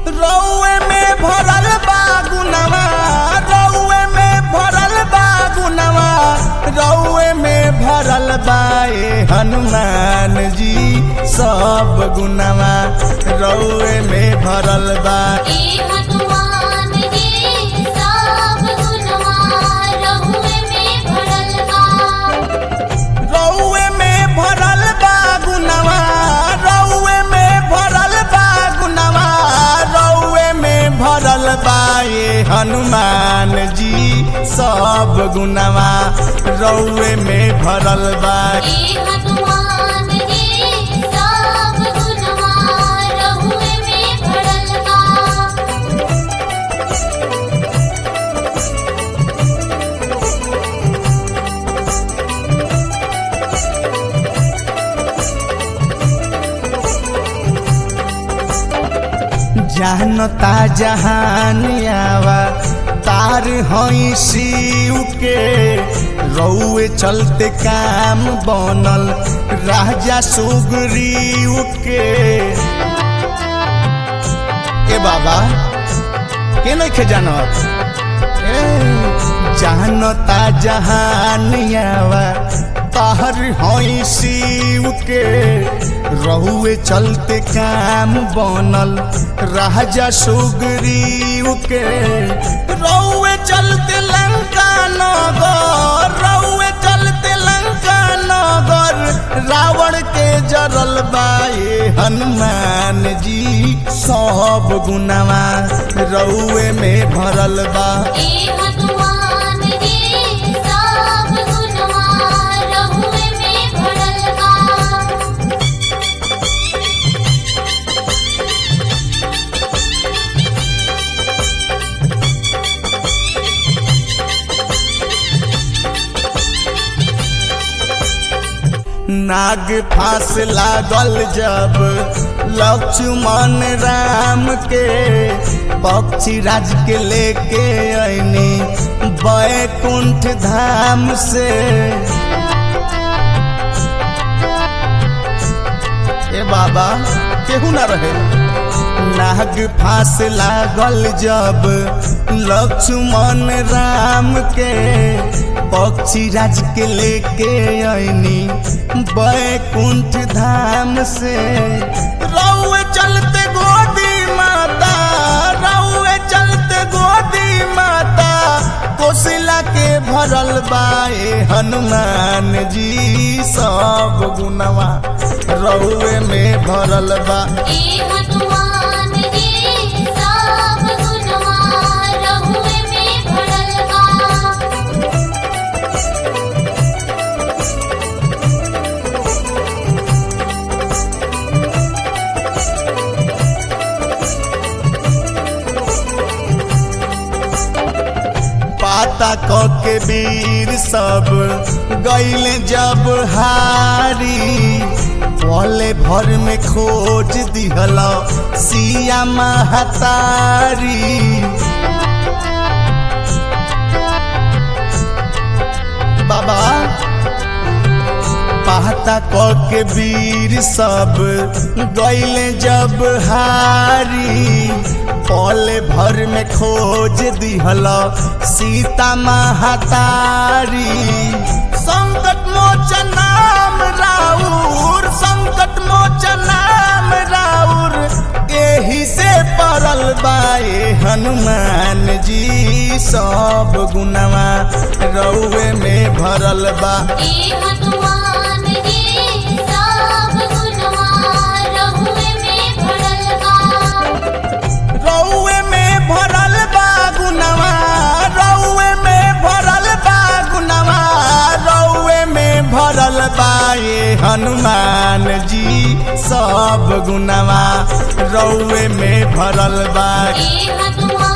रौए में भरल बा गुनवा रौए में भरल बा गुनवा रौए में भरल बा ए हनुमान जी सब गुनवा रौए में भरल बा ए हनुमान जी सब गुनवा रहुए में भरल बा रौए में भरल बा गुनवा रौए में भरल बा गुनवा रौए में भरल बा ये हनुमान जी सब गुनवा रौए में भरल बा ए हनुमान जी सब गुनवा रहुए में भरल बा जानता जहान आवा तार हई शिव के रौए चलते काम बनल राजा सुग्रीव के ए बाबा के नहीं खे जानत ए, जानता जहान आवा ताहर हई शिव के रहुए चलते काम बनल राजा सुग्रीव के रहुए चलते लंका नगर रहुए चलते लंका नगर रावण के जरल बाए हनुमान जी सब गुनावा रउए में भरल बा ए हनुमान जी सब गुनवा रहुए में भरल बा नाग फांस लागल जब लक्ष्मण राम के पक्षी राज के लेके ऐनी बैकुंठ धाम से ए बाबा केहू ना रहे नाग फांस लागल जब लक्ष्मण राम के पक्षी राज के लेके ऐनी बैकुंठ धाम से रउए चलते गोदी माता रउए चलते गोदी माता कोशिला के भरल बाए हनुमान जी सब गुनवा रउए में भरल बा ए हनुमान जी सब गुनवा रहुए में भरल बा पाता क के वीर सब गईले जब हारी पले भर में खोज दिहल सिया महतारी बाबा पाता क के वीर सब गईले जब हारी पले भर में खोज दिहल सीता महतारी संकट मोचन नाम राउर संकट मोचन नाम राउर एही से पड़ल बाए हनुमान जी सब गुनवा रउए में भरल बा ए हनुमान जी सब गुनवा रहुए में भरल बा रउए में भरल बा गुनवा रउए में भरल बा गुनवा रउए में भरल बा ये हनुमान जी सब गुनवा रउए में भरल बा ए हनुमान